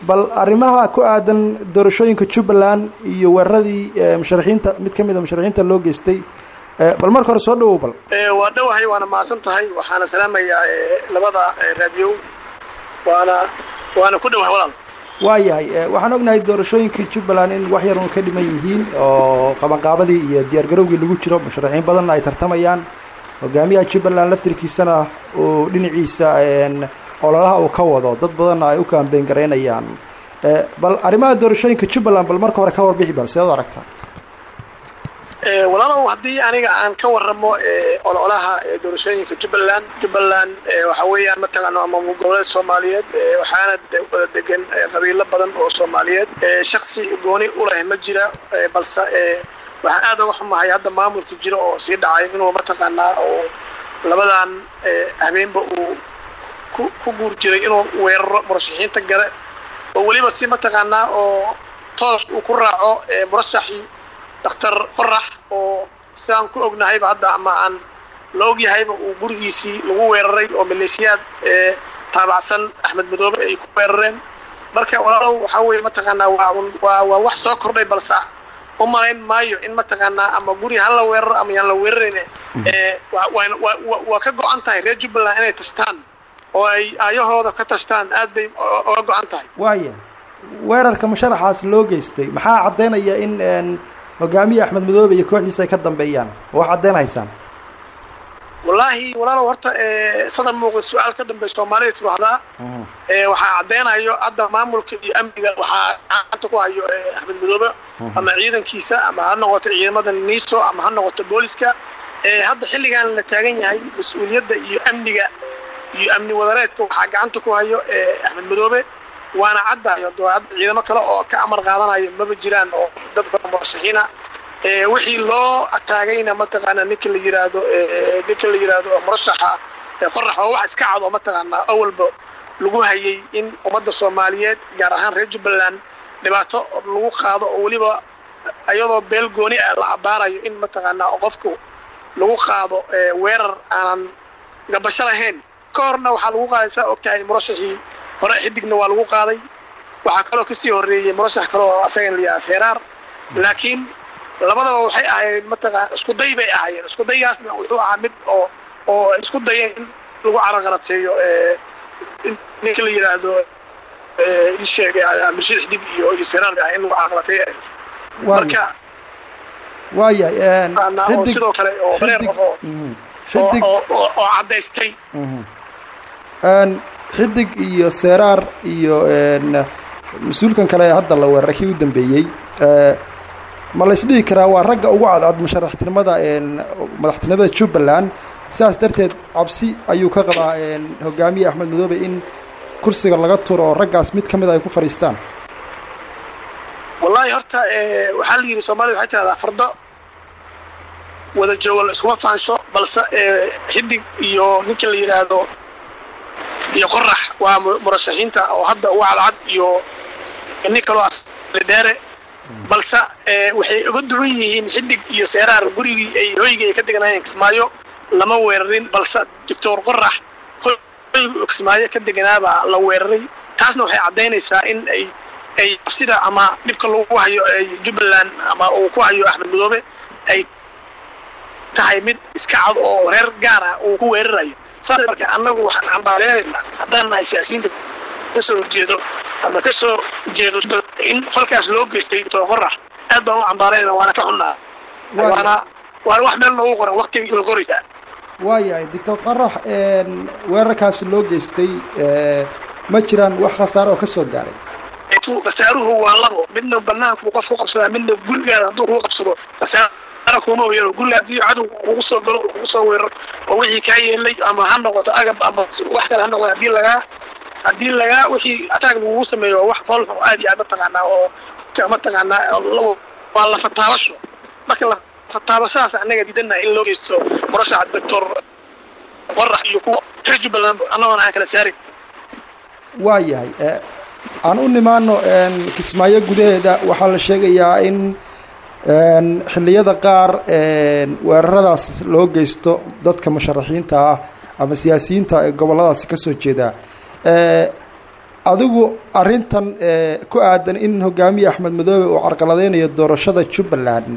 bal arrimaha ku aadan doorashooyinka jubbaland iyo weeraradii musharaxiinta mid ka mid a musharaxiinta loo geystay bal marka hore soo dhawow bal waa dhowahay waana mahadsan tahay waxaana salaamayaa labada raadiyo waana waana ku dhowahay walaal waayahay waxaan ognahay doorashooyinkii jubbaland in wax yarun ka dhiman yihiin oo qabanqaabadii iyo diyaargarowgii lagu jiro musharaxiin badanna ay tartamayaan hogaamiyaha jubbaland laftirkiisana uu dhinaciisa ololaha uu ka wado dad badanna ay u kaambeyn garaynayaan bal arrimaha doorashooyinka jubbaland bal marka hore ka warbixi bal seed u aragtaa walaalow haddii aniga aan ka waramo ololaha doorashooyinka jubbaland jubbaland waxa weeyaan mataqaano ama goboleed soomaaliyeed waxaana wada degan qabiilo badan oo soomaaliyeed shaksi gooni u leh ma jira balse waxaan aad uga xumahay hadda maamulka jira oo sii dhacay inuu mataqaanaa oo labadan habeenba uu ku guur jiray inuu weeraro murashaxiinta gale oo weliba si mataqaanaa oo toos uu ku raaco murashaxii daktar qorax oo sidaan ku ognahayba hadda ama aan la ogyahayba uu gurigiisii lagu weeraray oo maleeshiyaad taabacsan axmed madoobe ay ku weerareen marka walaalow waxaa weeye mataqaanaa waa waa waa wax soo kordhay balse u malayn maayo in mataqaanaa ama guri ha la weeraro ama yaan la weerarayn waa ka go-an tahay reer jubbaland inay tashtaan oo ay aayahooda ka tashtaan aad bay oga go-an tahay waaya weerarka musharaxaas loo geystay maxaa caddaynaya in hogaamiye axmed madoobe iyo kooxdiisa ay ka dambeeyaan wax caddaynhaysaan wallaahi walaalow horta sadan muuqda su-aal ka dambey soomaalida tirahdaa waxaa caddaynayo hadda maamulka iyo amniga waxaa gacanta ku hayo axmed madoobe ama ciidankiisa ama ha noqoto ciidamada niiso ama ha noqoto booliska hadda xilligan la taagan yahay mas-uuliyadda iyo amniga iyo amni wadareedka waxaa gacanta ku hayo axmed madoobe waana caddayo hadda ciidamo kale oo ka amar qaadanayo maba jiraan oo dadka murashaxiina wixii loo taagayna mataqaana ninka la yiraahdo ninka la yiraahdo murashaxa qorax oo wax iska cad oo mataqaanaa awalba lagu hayay in ummadda soomaaliyeed gaar ahaan reer jubbaland dhibaato lagu qaado oo weliba iyadoo beel gooni ah la abaarayo in mataqaanaa qofku lagu qaado weerar aanan gabasho lahayn ka horna waxaa lagu qaaday saa ogtahay murashaxii hore xidigna waa lagu qaaday waxaa kaloo kasii horreeyey murashax kale oo asagan layahaa seeraar laakiin labadaba waxay ahayd mataqaana isku day bay ahaayeen isku daygaasna wuxuu ahaa mid oo oo isku dayeen in lagu caraqalateeyo ninka la yidhaahdo isheeg abdishid xidig iyo iyo seeraar bay ahay in lagu caraqalateeyo marka waayahay oo sidoo kale oo bareer qof oo xidig oo caddaystay xidig iyo seeraar iyo mas-uulkan kale ee hadda la weeraray kii u dambeeyey ma la isdhihi karaa waa ragga ugu cadcad musharaxtinimada madaxtinimada jubbaland sidaas darteed cabsi ayuu ka qabaa hogaamiye axmed madoobe in kursiga laga turo oo raggaas mid ka mid a ay ku fadhiistaan wallahi horta waxaa la yidhi soomaalida waxay tirahdaa fardo wada joogo la iskuma faansho balse xidig iyo ninka la yidhaahdo iyo qorax waa murashaxiinta oo hadda uga cadcad iyo nin kaloo asdheere balse waxay uga duwan yihiin xidig iyo seeraar gurigii ay hoygii ay ka deganaayeen kismaayo lama weerarin balse doctor qorax hoyga kismaayo ka deganaabaa la weeraray taasna waxay caddaynaysaa in ay ay sida ama dhibka lagu hayo jubbaland ama uu ku hayo axmed madoobe ay tahay mid iska cad oo reer gaar ah uu ku weerarayo saas marka annagu waxaan cambaareynayna haddaan nahay siyaasiyiinta kasoo horjeedo ama kasoo jeedo in falkaas loo geystay doctor qorax aad baan u cambaareynayna waana ka xunnaa waana waana wax meel loogu qoran waktigii la qoraysaa waayahay doctor qorax weerarkaasi loo geystay ma jiraan wax khasaare oo ka soo gaaray khasaaruhu waa labo midna banaanku qof ku qabsadaa midna gurigaada hadduu kugu qabsado khasaara kuma weero guriga haddii cadow kugu soo galo kugu soo weeraro oo wixii kaa yeelay ama ha noqoto agab ama wax kale ha noqoto haddii lagaa haddii lagaa wixii ataag lagugu sameeyo waa wax foolxo aad iyo aad mataqaanaa oo mataqaanaa waa lafataabasho marka lafataabashadaas annaga diidanaha in loo geysto murashaxa doctor qorax iyo kuwa reer jubbaland annagoona aan kala saarin waa yahay aan u nimaano kismaayo gudaheeda waxaa la sheegayaa in xilliyada qaar weeraradaas loo geysto dadka musharaxiinta ah ama siyaasiyiinta ee gobolladaasi ka soo jeeda adigu arrintan ku aadan in hogaamiye axmed madoobe uu carqaladeynayo doorashada jubbaland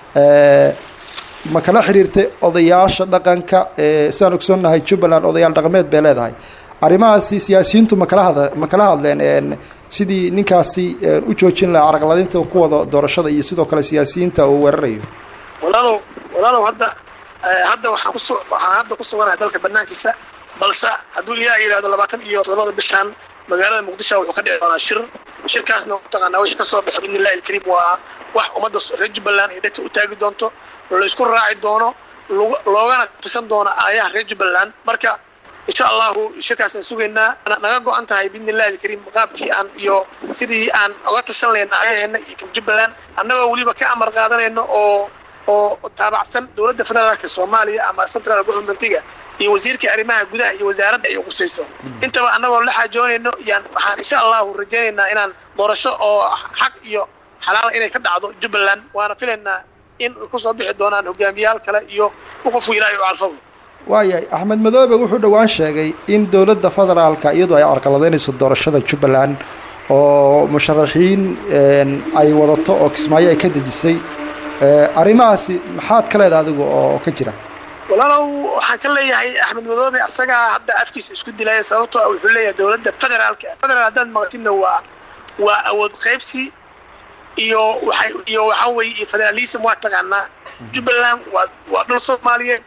ma kala xiriirtay odayaasha dhaqanka sidaan ogsoonnahay jubbaland odayaal dhaqameed bay leedahay arrimahaasi siyaasiyiintu ma kala had ma kala hadleen sidii ninkaasi u joojin lahaa carqaladaynta ku wada doorashada iyo sidoo kale siyaasiyiinta uu weerarayo walaalow walaalow hadda hadda waxaan kusu waxaan hadda ku suganahay dalka banaankiisa balse hadduu ilaah yidhahdo labaatan iyo todobada bishaan magaalada muqdisho wuxuu ka dhici doonaa shir shirkaasna mataqaanaa wixii kasoo baxo biidni illahi alkariim waa wax ummadda reer jubbaland ay dhegta u taagi doonto la isku raaci doono loogana tashan doono aayaha reer jubbaland marka insha allahu shirkaasaan sugaynaa naga go-an tahay biidni illahi alkariim qaabkii aan iyo sidii aan oga tashan layna aayaheena iyo jubbaland annagoo weliba ka amar qaadanayno oo oo taabacsan dowladda federaalka soomaaliya ama central governmentiga iyo wasiirka arrimaha gudaha iyo wasaaradda ay qusayso intaba annagoo la xaajoonayno yaan waxaan insha allahu rajaynaynaa inaan doorasho oo xaq iyo xalaala inay ka dhacdo jubbaland waana filaynaa in kusoo bixi doonaan hogaamiyaal kale iyo qofku ilaahay u calfabo waayahay axmed madoobe wuxuu dhowaan sheegay in dowladda federaalka iyadu ay carqaladaynayso doorashada jubbaland oo musharaxiin ay wadato oo kismaayo ay ka dejisay arrimahaasi maxaad ka leedahay adigu oo ka jira walaalow waxaan ka leeyahay axmed madoobe asagaa hadda afkiisa isku dilaya sababtoo wuxuu leeyahay dowladda federaalka federaal haddaad maqatidna waa waa awood qaybsi iyo waay iyo waxaa weeye iyo federalism waa taqaanaa jubbaland waa waa dhul soomaaliyeed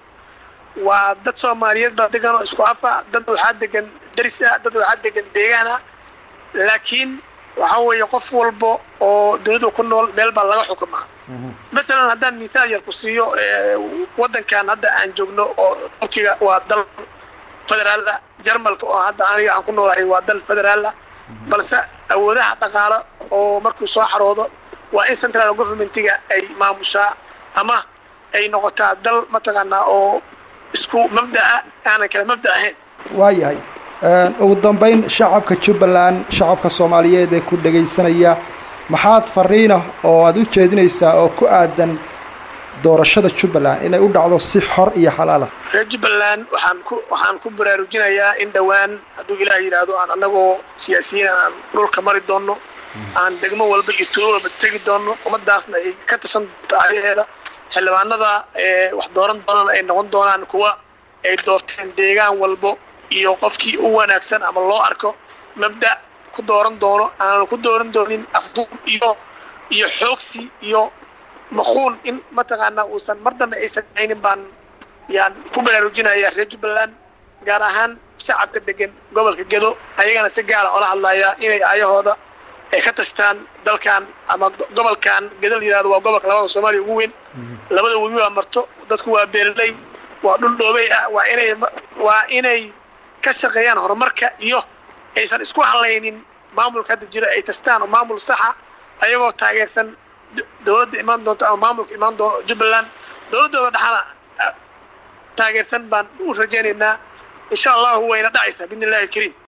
waa dad soomaaliyeed baa degan oo isku afa dad waxaa degan daris ah dad waxaa degan deegaan ah laakiin waxaa weeye qof walba oo dowladda ku nool meel baa laga xukumaa masalan haddaan mithaal yar ku siiyo waddankan hadda aan joogno oo turkiga waa dal federaal ah jarmalka oo hadda aniga aan ku noolahay waa dal federaal ah balse awoodaha dhaqaalo oo markuu soo xaroodo waa in central governmentiga ay maamushaa ama ay noqotaa dal mataqaanaa oo isku mabda'a aanan kala mabda ahayn waayahay ugu dambayn shacabka jubbaland shacabka soomaaliyeed ee ku dhegaysanaya maxaad fariinah oo aada u jeedinaysaa oo ku aadan doorashada jubbaland inay u dhacdo si xor iyo xalaalah reer jubbaland waxaan ku waxaan ku baraarujinayaa in dhowaan hadduu ilaah yidhaahdo aan annagoo siyaasiyiin aan dhulka mari doonno aan degmo walba iyo tuulo walba tegi doonno ummadaasna ay ka tashan doonto ayaheeda xildhibaanada wax dooran doonana ay noqon doonaan kuwa ay doorteen deegaan walbo iyo qofkii u wanaagsan ama loo arko mabda ku dooran doono aanan ku dooran doonin afduub iyo iyo xoogsi iyo maquun in mataqaanaa uusan mar dambe aysan haynin baan yaan ku baraarujinaya reer jubbaland gaar ahaan shacabka degan gobolka gedo ayagana si gaara oola hadlayaa inay ayahooda ay ka tashtaan dalkan ama gobolkan gedo la yihahdo waa gobolka labada soomaaliya ugu weyn labada webi waa marto dadku waa beerley waa dhul dhoobey ah waa inay waa inay ka shaqeeyaan horumarka iyo aysan isku hadlaynin maamulka hadda jira ay tastaan oo maamul saxa ayagoo taageersan dowladda imaan doonta ama maamulka imaan doono jubbaland dowladdooda dhexana taageersan baan u rajaynaynaa insha allahu wayna dhacaysaa biidni illahi alkariim